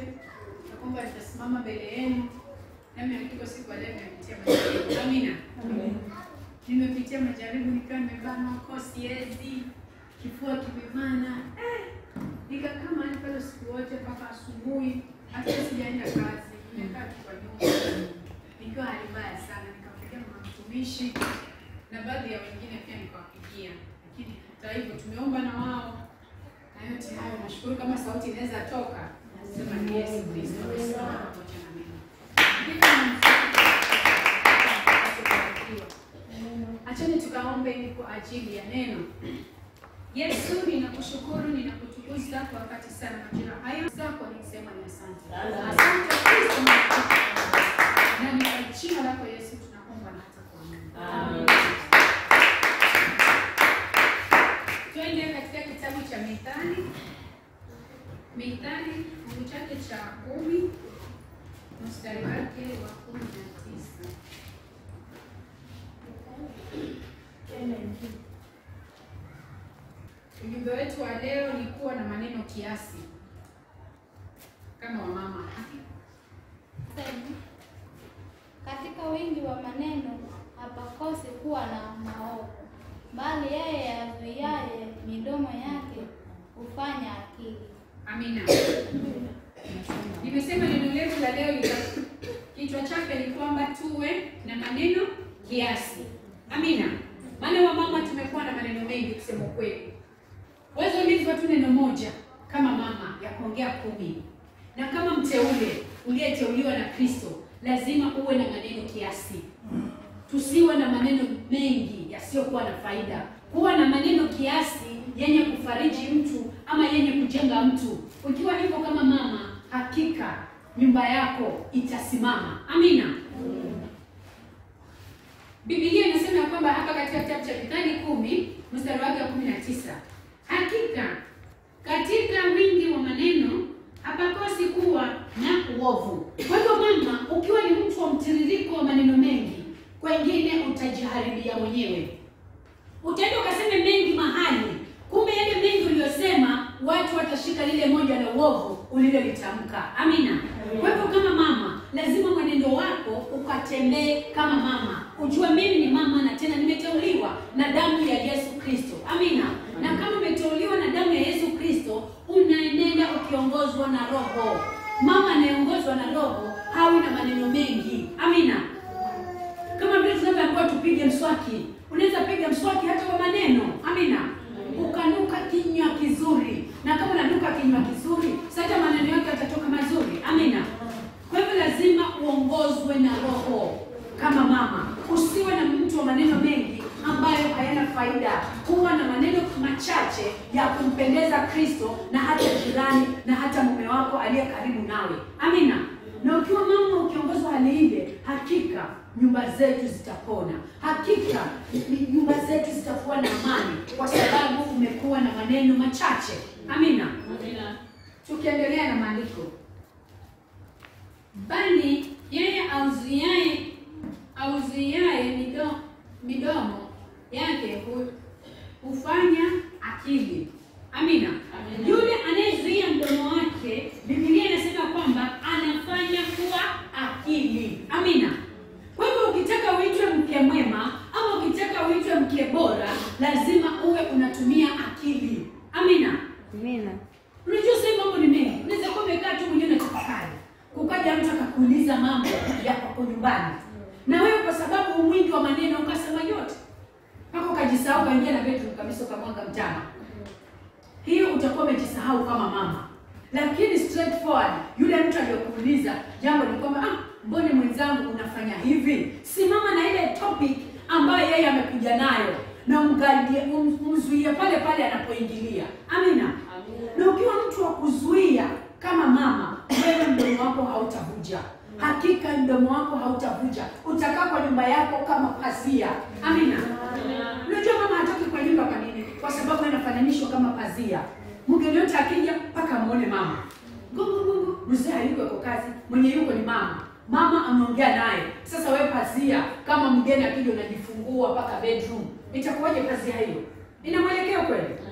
nakwamba nitasimama mbele yenu, nami hakika siku ya leo nimepitia majaribu. Amina. Nimepitia majaribu nikiwa nimebanwa koo, siezi, kifua kimebana, eh, nikakaa mahali pale usiku wote mpaka asubuhi, hata sijaenda kazi, nimekaa tu kwa nyumba nikiwa hali mbaya sana. Nikampigia mama mtumishi na baadhi ya wengine pia nikawapigia, lakini hata hivyo tumeomba na wao na yote hayo nashukuru kama sauti inaweza toka, nasema ni Yesu Kristo amesimama pamoja na mimi. Acheni tukaombe ni kwa ajili ya neno. Yesu, ninakushukuru, ninakutukuza kwa wakati sana majira haya zako, nikisema ni asante. Asante Kristo, na ni kwa jina lako Yesu tunaomba na hata kuamini. Twende katika kitabu cha Mithali, Mithali fungu chake cha kumi mstari wake wa kumi na tisa. Ujumbe wetu wa leo ni kuwa na maneno kiasi kama wamama. Sema, katika wingi wa maneno hapakosi kuwa na maovu, bali yeye azuiaye midomo yake hufanya akili. Amina. Nimesema neno letu la leo lina kichwa chake ni kwamba tuwe na maneno kiasi. Amina. Maana wamama tumekuwa na maneno mengi kusema ukweli. Wewe ulizwa tu neno moja kama mama ya kuongea kumi. Na kama mteule uliyeteuliwa na Kristo, lazima uwe na maneno kiasi. Tusiwe na maneno mengi yasiyokuwa na faida. Kuwa na maneno kiasi yenye kufariji mtu ama yenye kujenga mtu. Ukiwa hivyo kama mama, hakika nyumba yako itasimama. Amina. Biblia inasema ya kwamba hapa katika kitabu cha Mithali kumi mstari wake wa kumi na tisa hakika katika wingi wa maneno hapakosi kuwa na uovu. Kwa hivyo mama, ukiwa ni mtu wa mtiririko wa maneno mengi, kwengine utajiharibia mwenyewe. Utaenda ukaseme mengi mahali, kumbe yale mengi uliyosema watu watashika lile moja la uovu ulilolitamka. Amina. Kwa hivyo kama mama, lazima mwenendo wako ukatembee kama mama, ujue mimi ni mama na tena nimeteuliwa na damu ya Yesu Kristo. Amina. Na kama umeteuliwa na damu ya Yesu Kristo, unaenenda ukiongozwa na Roho. Mama anayeongozwa na Roho hawi na maneno mengi. Amina. Kama vile tunavyoambiwa tupige mswaki, unaweza piga mswaki hata kwa maneno. Amina. Ukanuka kinywa kizuri, na kama unanuka kinywa kizuri, sasa maneno yako yatatoka mazuri. Amina. Kwa hivyo lazima uongozwe na Roho kama mama. Usiwe na mtu wa maneno mengi ambayo hayana faida. Kuwa na maneno machache ya kumpendeza Kristo na hata jirani na hata mume wako aliye karibu nawe. Amina. Na ukiwa mama ukiongozwa hali ile, hakika nyumba zetu zitapona, hakika nyumba zetu zitakuwa na amani, kwa sababu umekuwa na maneno machache. Amina. Tukiendelea na maandiko, bali yeye auzuiaye auzuiaye mido, midomo yake hu, hufanya akili. Amina. Yule anayezuia mdomo wake, Biblia inasema kwamba anafanya kuwa akili. Amina. Kwa hivyo ukitaka uitwe mke mwema ama ukitaka uitwe mke bora, lazima uwe unatumia akili. Amina. Amina. Unajua sasa mambo ni mengi. Unaweza kuwa umekaa tu mwenyewe unatafakari. Kukaja mtu akakuuliza mambo ya kwako nyumbani. Na wewe kwa sababu mwingi wa maneno ukasema yote. Mpaka ukajisahau kaingia na bedroom kabisa ukamwaga mtama. Hiyo utakuwa umejisahau kama mama. Lakini straightforward, yule mtu aliyokuuliza jambo ni kwamba ah, mbona mwenzangu unafanya hivi? Simama na ile topic ambayo yeye amekuja nayo na umgalie, um, umzuie pale pale anapoingilia. Amina. Na ukiwa mtu wa kuzuia kama mama, wewe mdomo wako hautavuja. Hakika mdomo wako hautavuja. Utakaa kwa nyumba yako kama pazia. Amina. Unajua mama hatoki kwa nyumba kwa nini? Kwa sababu anafananishwa kama pazia. Mgeni yote akija mpaka amuone mama. Gungu gungu, mzee hayuko kwa kazi, mwenye yuko ni mama. Mama ameongea naye. Sasa wewe pazia, kama mgeni akija unajifungua mpaka bedroom. Itakuwaje pazia hiyo? Ina mwelekeo kweli?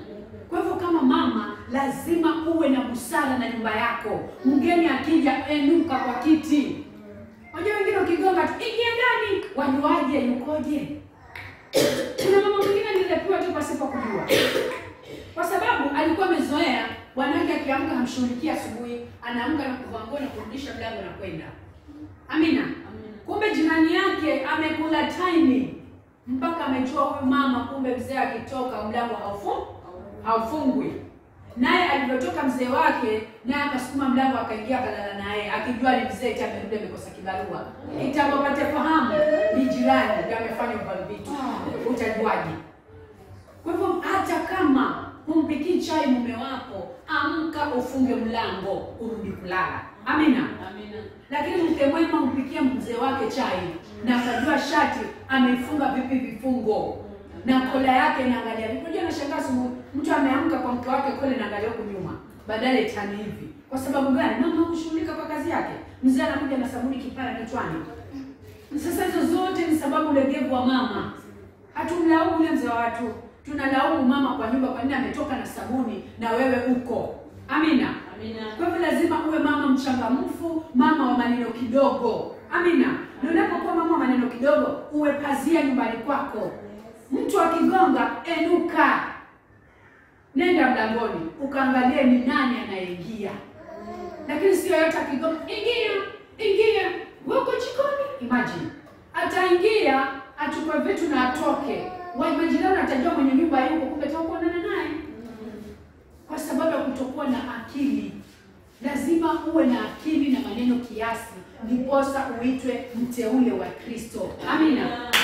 Kwa hivyo kama mama, lazima uwe na busara na nyumba yako. Mgeni akija, enuka kwa kiti. Unajua wengine ukigonga tu, ingia ndani, wajuaje yukoje? Kuna mama mwingine nililepiwa tu pasipo kujua, kwa sababu alikuwa amezoea bwanake akiamka hamshughulikia asubuhi, anaamka na kuvaa nguo na kurudisha mlango na kwenda. Amina. Kumbe jirani yake amekula time mpaka amejua huyu mama, kumbe mzee akitoka mlango haufu haufungwi. Naye alivyotoka mzee wake, naye akasukuma mlango akaingia akalala naye, akijua ni mzee eti amerudi amekosa kibarua. Itakapopata fahamu ni jirani ndio amefanya uvali vitu, utajuaje? Kwa hivyo hata kama humpikii chai mume wako, amka ufunge mlango urudi kulala. Amina. Lakini mke mwema humpikia mzee wake chai na akajua shati ameifunga vipi vifungo na kola yake inaangalia vipi. Unajua nashangaa asubuhi mtu ameamka kwa mke wake kola inaangalia huku nyuma badala itani hivi. Kwa sababu gani? Mama hushughulika kwa kazi yake, mzee anakuja na sabuni kipara kichwani. Sasa hizo zote ni sababu legevu wa mama. Hatumlaumu yule mzee wa watu, tunalaumu mama kwa nyumba, kwa nini ametoka na sabuni na wewe uko. Amina. Kwa hivyo lazima uwe mama mchangamfu, mama wa maneno kidogo. Amina. Na unapokuwa mama wa maneno kidogo, uwe pazia nyumbani kwako. Mtu akigonga, enuka, nenda mlangoni ukaangalie ni nani anayeingia, lakini sio yote akigonga, ingia ingia, wewe uko jikoni. Imagine ataingia achukue vitu na atoke, majirani atajua mwenye nyumba yuko, kumbe takuonana naye kwa sababu ya kutokuwa na akili. Lazima uwe na akili na maneno kiasi, ndiposa uitwe mteule wa Kristo. Amina.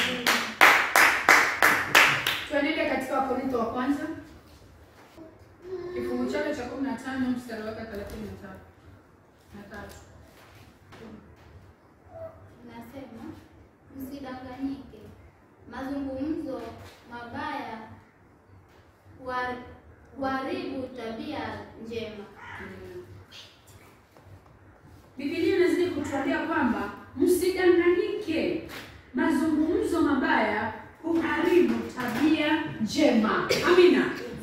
Tuenende katika Wakorintho wa kwanza kifungu chake cha kumi na tano mstari wake thelathini na tatu na tatu. Nasema msidanganyike, mazungumzo mabaya wa- huharibu tabia njema. Biblia inazidi kutuambia kwamba msidanganyike, mazungumzo mabaya huharibu tabia njema. Amina.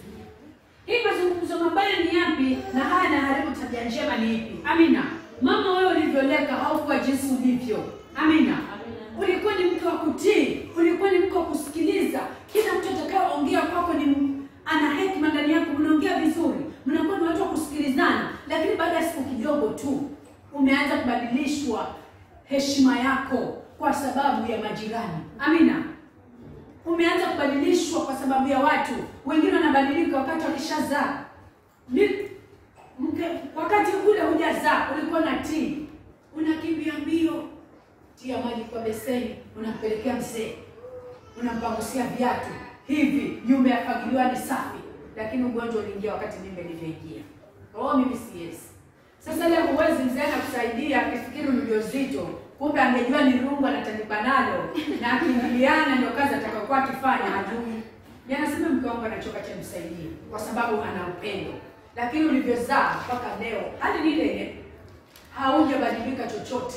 Hii mazungumzo mabaya ni yapi na haya yanaharibu tabia njema ni ipi? Amina. Mama, wewe ulivyoleka haukuwa jinsi ulivyo. Amina. Ulikuwa ni mke wa kutii, ulikuwa ni mke wa kusikiliza. Kila mtu atakayeongea kwako ni m- ana hekima ndani yako, mnaongea vizuri, mnakuwa ni watu wa kusikilizana, lakini baada ya siku kidogo tu umeanza kubadilishwa heshima yako kwa sababu ya majirani. Amina. Umeanza kubadilishwa kwa sababu ya watu wengine. Wanabadilika wakati wakishazaa. Ni- mke wakati ule hujazaa ulikuwa na tii, unakimbia mbio, tia maji kwa beseni, unampelekea mzee, unampangusia viatu hivi, nyumba yafagiliwa ni safi, lakini ugonjwa uliingia wakati mimba ilivyoingia. Oh, mimi siwezi. Sasa leo huwezi mzee anakusaidia akifikiri ni ujauzito, kumbe angejua ni rungu anatanipa nalo na akiingiliana ndio kazi atakayokuwa akifanya hajui. Ni anasema mke wangu anachoka cha msaidie kwa sababu ana upendo, lakini ulivyozaa mpaka leo hali ni ile ile, haujabadilika chochote.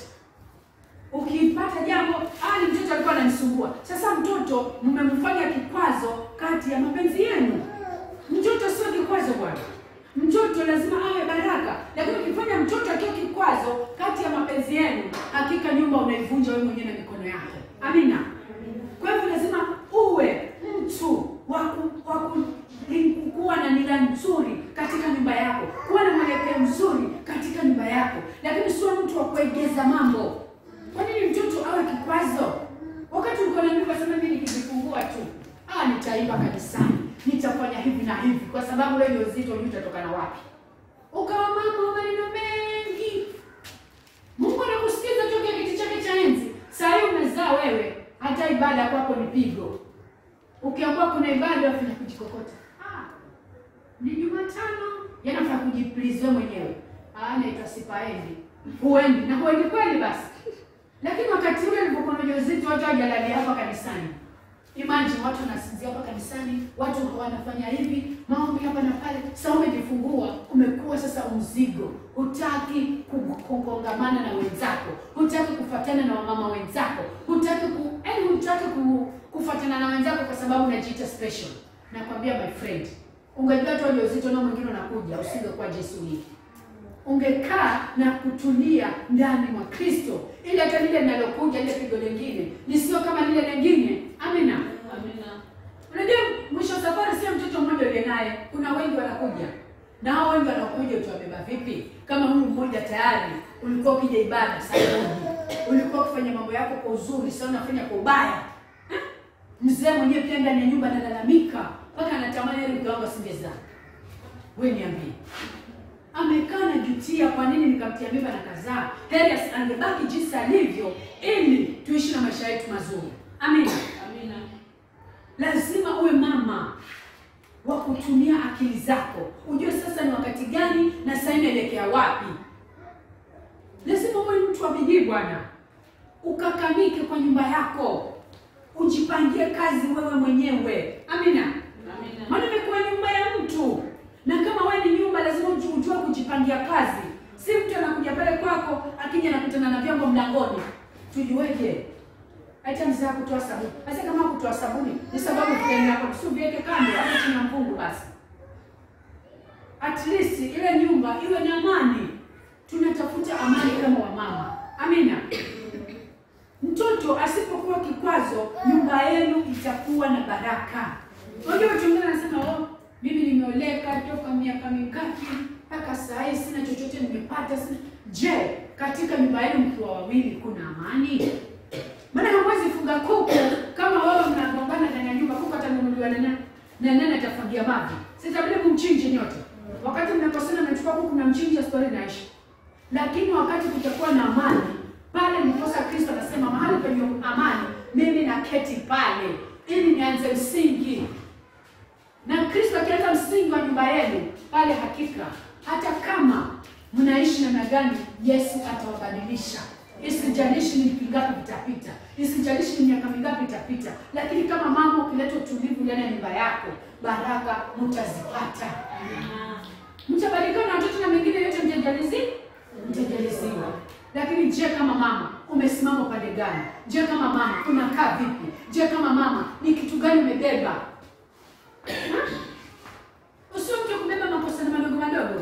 Ukipata jambo ah, ni mtoto alikuwa ananisumbua. Sasa mtoto mmemfanya kikwazo kati ya mapenzi yenu. Mtoto sio kikwazo bwana. Mtoto lazima awe baraka, lakini ukifanya mtoto akiwa kikwazo kati ya mapenzi yenu, hakika nyumba unaivunja wewe mwenyewe na mikono yako. Amina. Kwa hivyo lazima uwe mtu wa ku- wa ku- ni- kuwa na nila nzuri katika nyumba yako, kuwa na mwelekeo mzuri katika nyumba yako, lakini sio mtu wa kuegeza mambo. Kwa nini mtoto awe kikwazo? Wakati uko na mimba, sema mimi nikijifungua tu, ah, nitaimba kanisani, nitafanya hivi na hivi, kwa sababu wewe uzito hujui utatokana wapi. Ukawa mama wa maneno mengi, Mungu anakusikiza tokea kiti chake cha enzi. Saa hii umezaa wewe, hata ibada kwako ni pigo. Ukiambiwa kuna ibada wafanya kujikokota. Ah, ni Jumatano, yanafaa kujiplize wewe mwenyewe. Ah, naitwa sipaendi. Huendi na huendi kweli basi. Lakini wakati ule nilipokuwa na ujauzito watu hawajalalia hapa kanisani. Imagine watu wanasinzia hapa kanisani, watu wanafanya hivi, maombi hapa na pale. Sasa umejifungua, umekuwa sasa mzigo. Hutaki ku- kukongamana na wenzako, hutaki kufuatana na wamama wenzako, hutaki ku, yaani hutaki ku, kufuatana na wenzako kwa sababu unajiita special. Nakwambia my friend, ungejua tu ujauzito na mwingine unakuja, usingekuwa jinsi ulivyo. Ungekaa na kutulia ndani mwa Kristo, ili hata lile linalokuja lile pigo lingine lisio kama lile lingine. Amina. Amina. Unajua mwisho wa safari sio mtoto mmoja uliye naye, kuna wengi wanakuja, na hao wengi wanakuja utawabeba vipi? Kama huyu mmoja tayari ulikuwa ukija ibada saa moja, ulikuwa ukifanya mambo yako kwa uzuri, sasa unafanya kwa ubaya. Eh? Mzee mwenyewe pia ndani ya nyumba analalamika mpaka anatamani heri mke wangu asingezaa. Wewe niambie, amekaa na jutia, kwa nini nikamtia mimba na kazaa? Heri asi- angebaki jinsi alivyo, ili tuishi na maisha yetu mazuri. Amina. Amina. Lazima uwe mama wa kutumia akili zako, ujue sasa ni wakati gani na sasa inaelekea wapi. Lazima uwe mtu wa bidii bwana, ukakamike kwa nyumba yako, ujipangie kazi wewe mwenyewe. Amina. Amina. Maana imekuwa nyumba ya mtu, na kama wewe ni nyumba, lazima uju- ujue kujipangia kazi. Si mtu anakuja pale kwako, akija anakutana na vyombo mlangoni, tujueje? Hata mzaa kutoa sabuni. Sasa kama kutoa sabuni ni sababu fulani yako, si uviweke kando hapo chini ya mvungu basi. At least ile nyumba iwe na amani. Tunatafuta amani kama wamama. Amina. Mtoto asipokuwa kikwazo, nyumba yenu itakuwa na baraka. Unajua watu wengine wanasema oh, mimi nimeoleka toka miaka mingapi mpaka saa hii sina chochote nimepata. Sina. Je, katika nyumba yenu mkiwa wawili kuna amani? Maana hamwezi fuga kuku kama wewe mnagombana ndani ya nyumba, kuku atanunuliwa na nani? Na nani atafagia mavi? Sitabidi kumchinje nyote. Wakati mnakosana mnachukua kuku na mchinja, story inaishi. Lakini wakati kutakuwa na amani, pale ndiposa Kristo anasema mahali penye amani, mimi naketi pale ili nianze msingi. Na Kristo akianza msingi wa nyumba yenu pale, hakika hata kama mnaishi namna gani, Yesu atawabadilisha. Isijalishi ni wiki ngapi vitapita, isijalishi ni miaka mingapi itapita, lakini kama mama ukileta utulivu ndani ya nyumba yako, baraka mtazipata. Mtabarikiwa na watoto na mengine yote mtajalizi mtajaliziwa. Lakini je, kama mama umesimama upande gani? Je, kama mama unakaa vipi? Je, kama mama ni kitu gani umebeba? Usio mtu kubeba makosa na madogo madogo.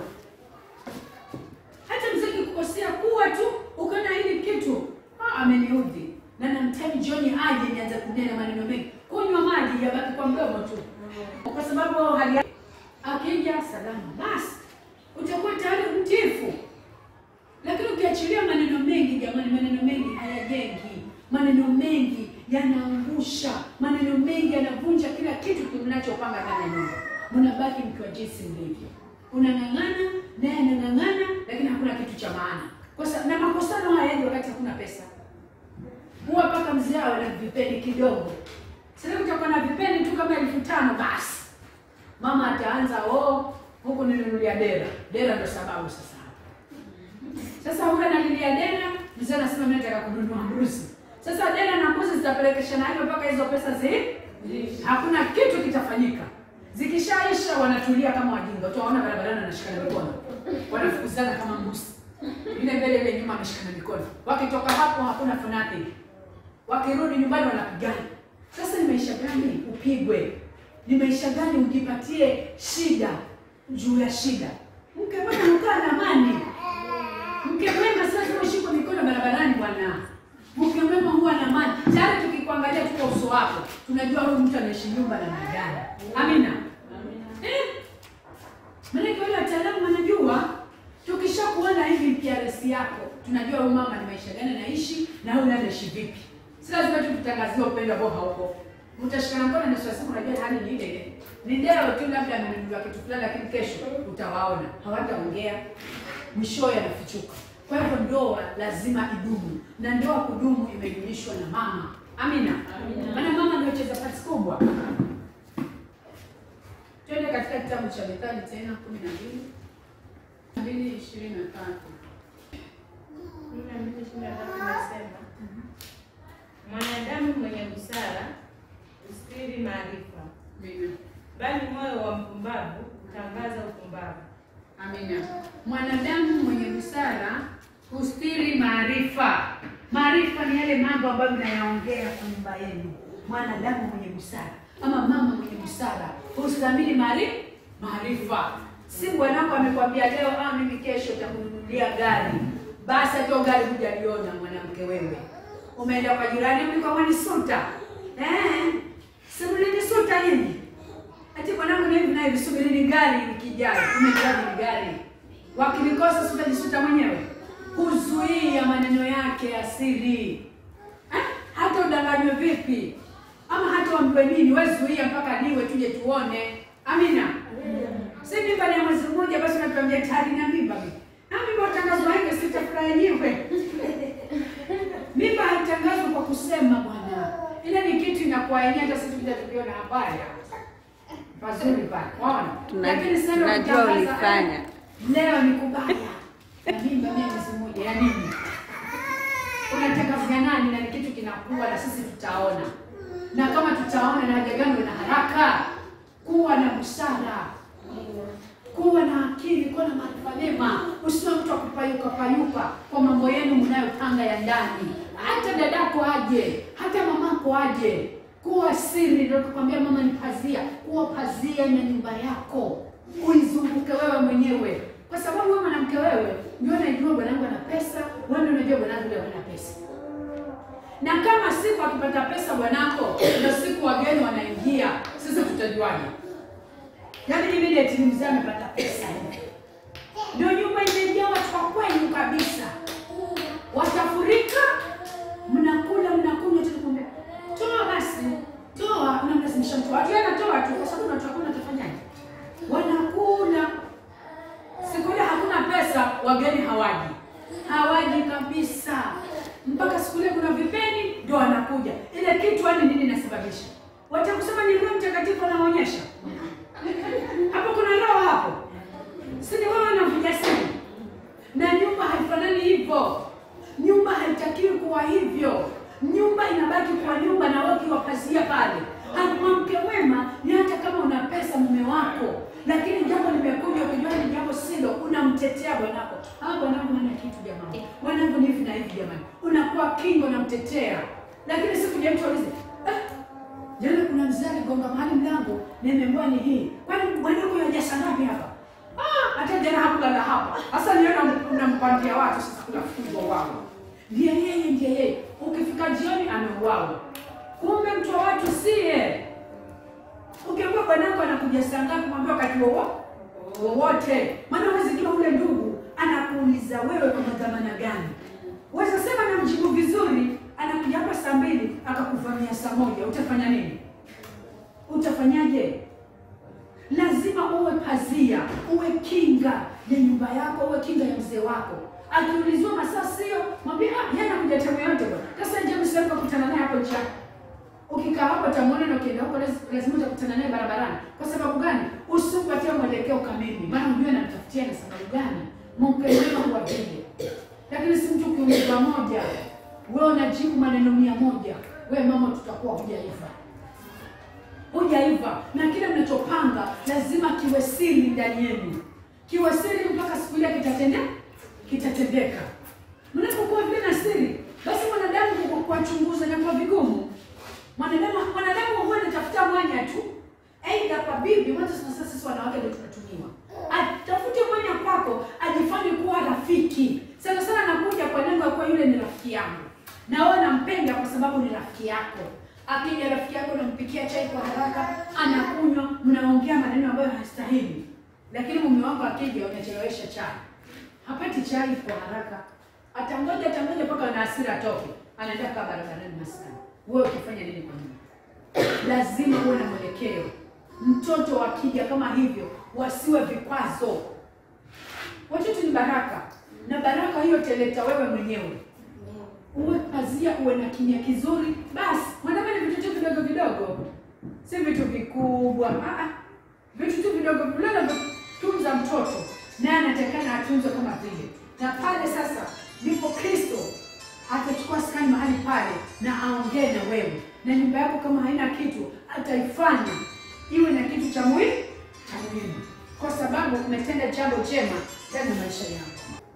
Hata mzee kukosea kuwa tu ukaona hili kitu ah, ameniudhi na namtani John aje nianze kunena maneno mengi, kunywa maji yabaki kwa mdomo tu, kwa sababu hali yake akija salama, basi utakuwa tayari mtifu. Lakini ukiachilia maneno mengi, jamani, maneno mengi hayajengi, maneno mengi yanaangusha, maneno mengi yanavunja kila kitu kinachopanga ndani ya nyumba. Mnabaki mkiwa jinsi mlivyo, unang'ang'ana naye anang'ang'ana, lakini hakuna kitu cha maana. Kwa sababu na makosano haya yaji wakati hakuna pesa, huwa mpaka mzee awe na vipeni kidogo. Sasa utakuwa na vipeni tu kama elfu tano basi mama ataanza oh, huku ninunulia dera. Dera ndo sababu sasa hapa. Sasa huyu analilia dera, mzee anasema mimi nataka kununua mbuzi. Sasa dera na mbuzi zitapelekeshana hivyo mpaka hizo pesa zi hakuna kitu kitafanyika. Zikishaisha wanatulia kama wajinga. Utaona barabarani wanashikana mikono. Wanafukuzana kama mbuzi. Ile mbele ile nyuma ameshikana mikono. Wakitoka hapo hakuna fanatic. Wakirudi nyumbani wanapigana. Sasa ni maisha gani upigwe? Ni maisha gani ujipatie shida juu ya shida? Mke mwema ukaa na amani. Mke mwema sasa lazima ushikwe mikono barabarani bwana. Mke mwema huwa na amani. Tayari tukikuangalia tu kwa uso wako, tunajua huyu mtu anaishi nyumba na magari. Amina. Eh? Maana wale wataalamu wanajua tukishakuona hivi PRS yako, tunajua huyu mama ni maisha gani anaishi na huyu naye anaishi vipi. Si lazima tu tutangazie upendo ambao hauko. Mtashikana mkono na sasa unajua hali ni ile ile. Ni leo tu labda amenunua kitu fulani lakini kesho utawaona. Hawataongea. Mwishowe yanafichuka. Kwa hivyo ndoa lazima idumu. Na ndoa kudumu imejulishwa na mama. Amina. Amina. Maana mama ndio cheza part kubwa. Twende katika kitabu cha Methali tena 12 2 23. Kumi na mbili ishirini na tatu inasema mwanadamu mwenye busara hustiri maarifa, Amina. bali moyo wa mpumbavu hutangaza upumbavu. Amina. Mwanadamu mwenye busara hustiri maarifa. Maarifa ni yale mambo ambayo mnayaongea kwa nyumba yenu. Mwanadamu mwenye busara ama mama mwenye busara hustahimili maari- maarifa. Si bwanako amekwambia leo, ah, mimi kesho nitakununulia gari, basi hata gari hujaliona mwanamke wewe. Umeenda kwa jirani, mlikuwa mwanisuta eh, si mlinisuta nini? Ati mwanangu ni hivi na hivi, subirini gari likijayo. Umejali ni gari, wakilikosa si utajisuta mwenyewe. Kuzuia maneno yake ya siri eh? hata udanganywe vipi ama hata wampe nini, wewe zuia mpaka niwe tuje tuone. Amina. Si mimba ni ya mwezi mmoja, basi unatuambia tayari na mimba mimi. Na mimba utangazwa hivyo, sitafurahi yenyewe. Mimba haitangazwi kwa kusema bwana, ile ni kitu inakuwa yenyewe, hata sisi tukija tukiona habari pazuri pale, waona. Tuna- Lakini sasa tunajua ukitangaza, ulifanya. eh, leo ni kubaya na mimba mia mwezi mmoja ya nini? Unatangazia nani? Na ni kitu kinakuwa na sisi tutaona, na kama tutaona na haja gani na haraka, kuwa na busara kuwa na akili, kuwa na maarifa mema. Usiwe mtu wa kupayuka payuka kwa mambo yenu mnayopanga ya ndani. Hata dadako aje, hata mamako aje, kuwa siri. Ndio kukwambia mama ni pazia, kuwa pazia na nyumba yako, uizunguke wewe mwenyewe, kwa sababu wewe mwanamke, wewe ndio unajua bwanangu ana pesa, wewe ndio unajua bwanangu leo ana pesa na kama siku akipata pesa bwanako, ndio siku wageni wanaingia, sisi tutajuaje? Yaani immediately mzee amepata pesa, ndio nyumba imejaa watu wa kwenu kabisa, watafurika, mnakula mnakunywa, tunakwambia toa basi, toa, unamlazimisha mtu watu anatoa tu, kwa sababu watu hakuna atafanyaje? Wanakula siku ile hakuna pesa, wageni hawaji, hawaji kabisa. Mpaka siku ile kuna vipeni ndio wanakuja. Ile kitu yani nini inasababisha? Watakusema ni Roho Mtakatifu anaonyesha hapo, kuna roho hapo, si ni wewe unavuja simu? Na nyumba haifanani hivyo, nyumba haitakiwi kuwa hivyo. Nyumba inabaki kuwa nyumba, na wewe ukiwa pazia pale. Mwanamke wema ni hata kama una pesa mume wako, lakini jambo limekuja, ukijua ni jambo silo, unamtetea bwanako. Ah, bwanangu hana kitu jamani, bwanangu ni hivi na hivi jamani, unakuwa kingo, unamtetea. Lakini siku je mtu aulize eh, jana kuna mzee aligonga mahali mlango, nimeambiwa ni hii, kwani bwanangu yaja ngapi hapa? Ah, hata jana hakulala hapa. Sasa niona unampandia watu sasa kula fungo wao. Ndiye yeye, ndiye yeye. Ukifika jioni ameuawa. Kumbe mtu wa watu siye. Ukiambiwa bwanako anakuja saa ngapi, mwambie wakati wowo- wowote. Maana huwezi jua ule ndugu anakuuliza wewe kwa dhamana gani. Waweza sema na mjibu vizuri, anakuja hapa saa mbili akakuvamia saa moja, utafanya nini? Utafanyaje? Lazima uwe pazia, uwe kinga ya nyumba yako, uwe kinga ya mzee wako. Akiulizwa masaa sio, mwambie ah, yeye anakuja tamu yote bwana. Sasa je, msio kukutana naye hapo njiani? Ukikaa hapo utamuona na ukienda huko laz- lazima utakutana naye barabarani. Kwa sababu gani? Usimpatie mwelekeo kamili, maana unajua anamtafutia na sababu gani. Mungu mwema huwa vile. Lakini si mtu ukiulizwa moja, wewe unajibu maneno mia moja, wewe mama, tutakuwa hujaiva hujaiva na kile mnachopanga lazima kiwe siri ndani yenu, kiwe siri mpaka siku ile kitatende kitatendeka. Mnapokuwa vile na siri, basi mwanadamu ku- kuwachunguza inakuwa vigumu. Mwanadamu mwanadamu huwa anatafuta mwanya tu, aidha kwa bibi. Watu sasa, sisi wanawake ndio tunatumiwa, atafute mwanya kwako, ajifanye kuwa rafiki. Sana sana anakuja kwa lengo ya kuwa yule ni rafiki yangu, na wewe nampenda kwa sababu ni rafiki yako. Akija rafiki yako, unampikia chai kwa haraka, anakunywa, mnaongea maneno ambayo hastahili. Lakini mume wako akija, unachelewesha chai, hapati chai kwa haraka, atangoja atangoja mpaka na hasira atoke, anaenda kaa barabarani maskani. Wewe ukifanya nini kwa nyumba? Lazima uwe na mwelekeo. Mtoto wakija kama hivyo, wasiwe vikwazo. Watoto ni baraka, na baraka hiyo teleta wewe mwenyewe uwe pazia, uwe na kimya kizuri. Basi mwanadamu ni vitu tu vidogo vidogo, si vitu vikubwa. Ah, ah, vitu tu vidogo vidogo. Tunza mtoto, naye anatakana atunzwe kama vile. Na pale sasa ndipo Kristo atachukua skani mahali pale na aongee na wewe, na nyumba yako kama haina kitu, ataifanya iwe na kitu cha muhimu cha muhimu, kwa sababu umetenda jambo jema ndani ya maisha yako.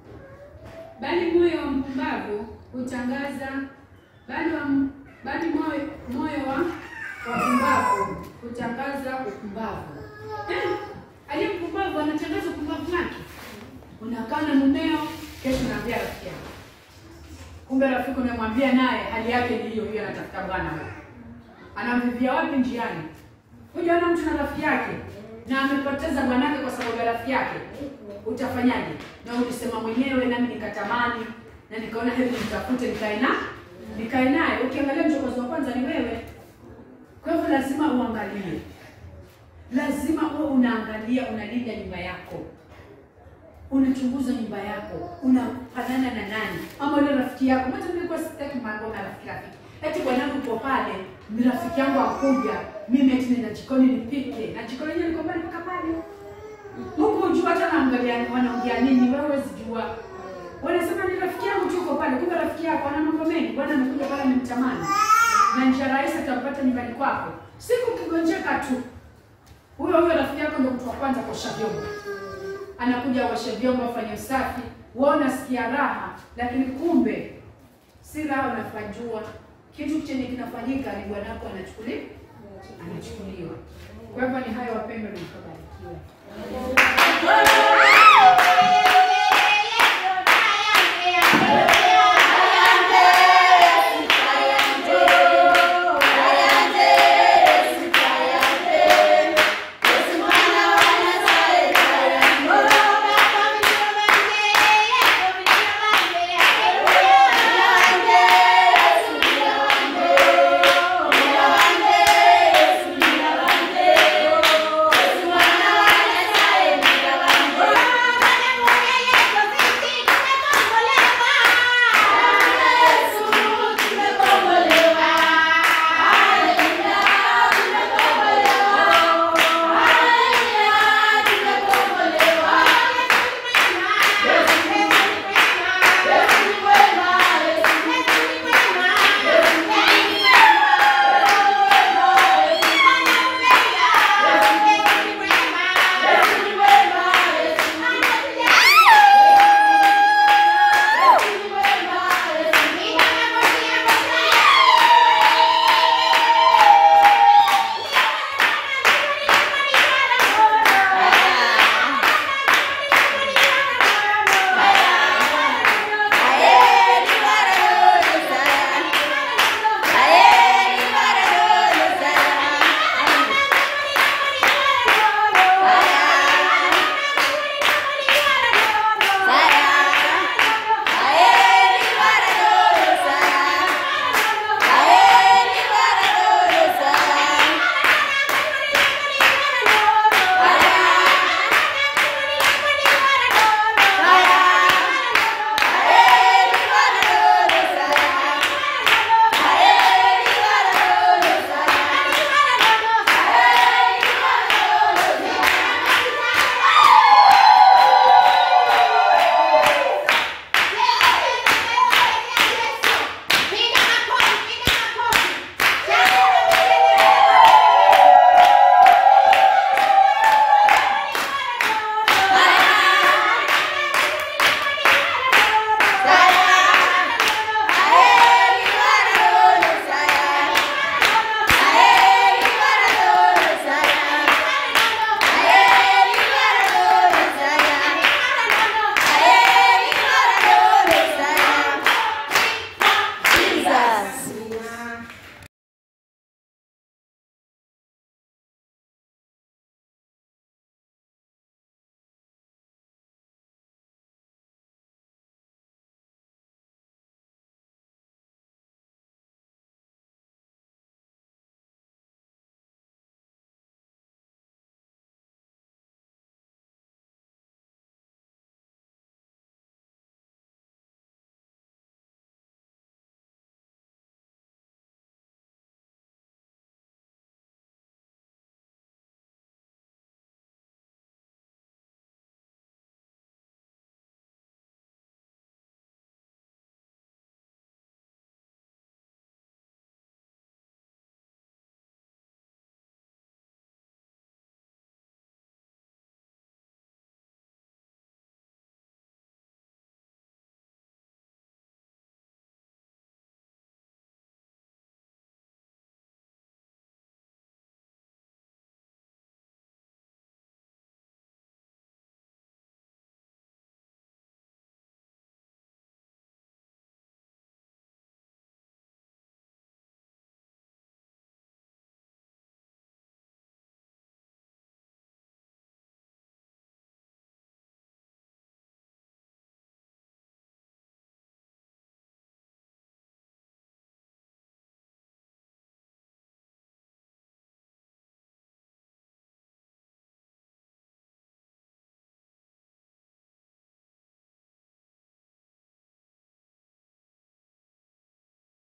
Bali moyo wa mpumbavu hutangaza, bali wa bali moyo moyo wa wapumbavu hutangaza upumbavu. Eh, Aliye mpumbavu anatangaza upumbavu wake. Unakaa na mumeo, kesho unaambia rafiki yako. Kumbe rafiki umemwambia naye hali yake ni hiyo hiyo, anatafuta bwana huyo. Anamvivia wapi njiani? Hujaona mtu na rafiki yake na amepoteza bwanake kwa sababu ya rafiki yake, utafanyaje? Na ulisema mwenyewe, nami nikatamani na nikaona heri nitafute nikae na nikae naye. Ukiangalia mchokozi wa kwanza ni wewe. Kwa hivyo lazima uangalie, lazima uwe unaangalia, unalinda nyumba yako, unachunguza nyumba yako, unafanana na nani, ama ule rafiki yako. Mwanzo nilikuwa sitaki mambo na rafiki rafiki, eti bwanangu uko pale, ni rafiki yangu akuja, mimi eti nina jikoni nipike, na jikoni yenyewe liko mbali mpaka pale huku, ujua hata naangalia wanaongea nini, wewe huwezi jua. Wanasema ni rafiki yangu tu uko pale, kumbe rafiki yako ana mambo mengi. Bwana amekuja pale amemtamani, na njia rahisi atampata nyumbani kwako. Siku ukigonjeka tu, huyo huyo rafiki yako ndio mtu wa kwanza kuosha vyombo, anakuja uoshe vyombo, afanye usafi, wewe unasikia raha, lakini kumbe si raha unafajua. Kitu chenye kinafanyika ni bwanako anachukuliwa, anachukuliwa. Kwa hivyo ni hayo, wapendwa, na mkabarikiwe.